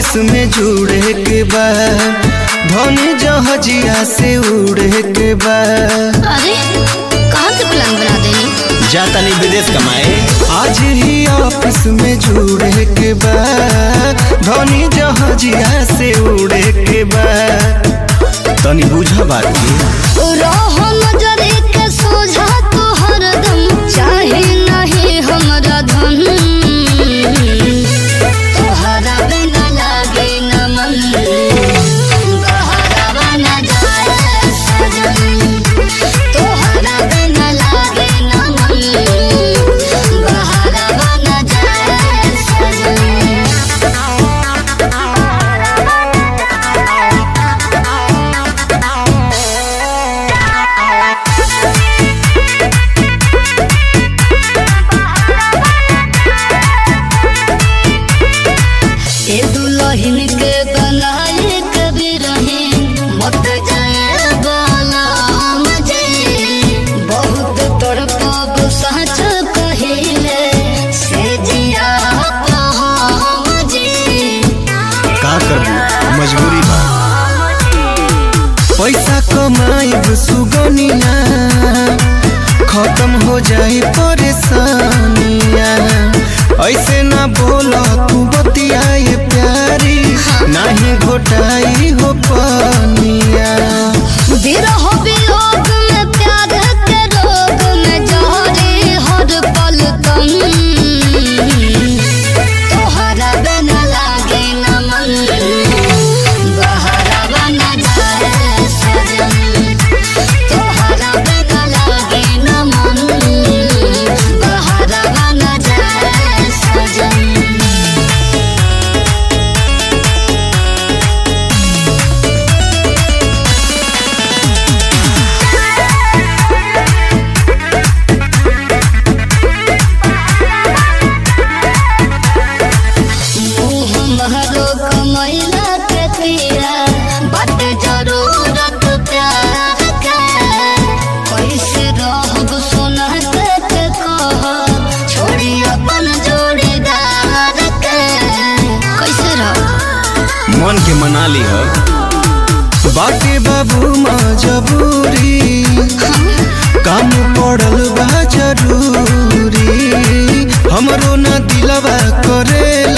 office में जुड़े के बा धनी जहाजिया से उड़े के बा अरे कहाँ से प्लान बना देनी जाता नहीं विदेश कमाए आज ही ऑफिस में जुड़े के बा धनी जहाजिया से उड़े के बा तनी बुझा बात के रहो नजरे के सोझा तो हरदम चाहे नहीं हमरा धन तोहरा बिना लागे न मन बहरावा न जाए सजन तोहरा बिना लागे न मन बहरावा न जाए सजन ए दुल्हन के बनाए कभी रहे मत जाए बाला मजे बहुत तड़पब सच कहिले से जिया मजे का करबू मजबूरी बा पैसा कमाई सुगनिया खत्म हो जाए परेशानिया ऐसे ना बोला तू बतियाए प्यारी नहीं घोटाई हो पानिया विरह वियोग में प्यार के रोग में जहरे हर पल तम तोहरा बिना लागे न मन बहरावा न जाए सजन तोहरा बिना लागे न मन बहरावा न जाए सजन मुँह महरो कमैला के पिया बट जरूरत प्यार के कैसे रहब सोना के के कह छोड़ी अपन जोड़ीदार के कैसे रह मन के मना ली हो बाके बाबू मजबूरी काम पड़ल बा जरूरी हमरो ना दिलवा करे